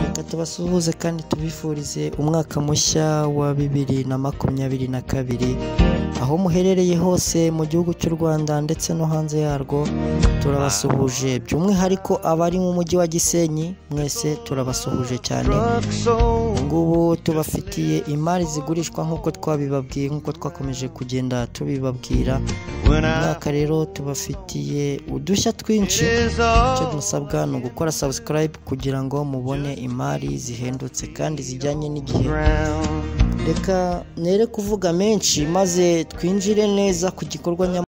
reka tubasuhuze kandi tubifurize umwaka mushya wa bibiri na makumyabiri na kabiri aho muherereye hose mu gihugu cy'u Rwanda ndetse no hanze yarwo turabasuhuje by'umwihariko abari mu mujyi wa Gisenyi mwese turabasuhuje cyane ngubu tubafitiye imari zigurishwa nk'uko twabibabwiye nk'uko twakomeje kugenda tubibabwira uyu mwaka rero tubafitiye udushya twinshi icyo musabwa ni ugukora subscribe kugira ngo mubone imari zihendutse kandi zijyanye n'igihe reka nere kuvuga menshi maze twinjire neza ku gikorwa nyamukuru